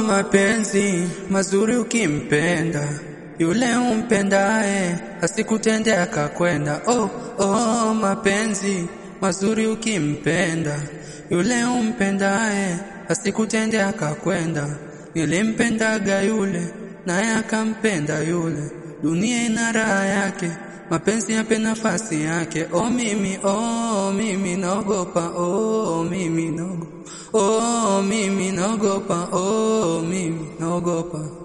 mapenzi mazuri ukimpenda yule umpendaye asikutende akakwenda. Oh, oh, mapenzi mazuri ukimpenda yule umpendaye asikutende akakwenda. Nilimpendaga yule naye akampenda yule, dunia ina raha yake, mapenzi yape nafasi yake. Oh mimi, oh mimi naogopa, oh mimi naogopa, oh mimi naogopa, oh mimi naogopa.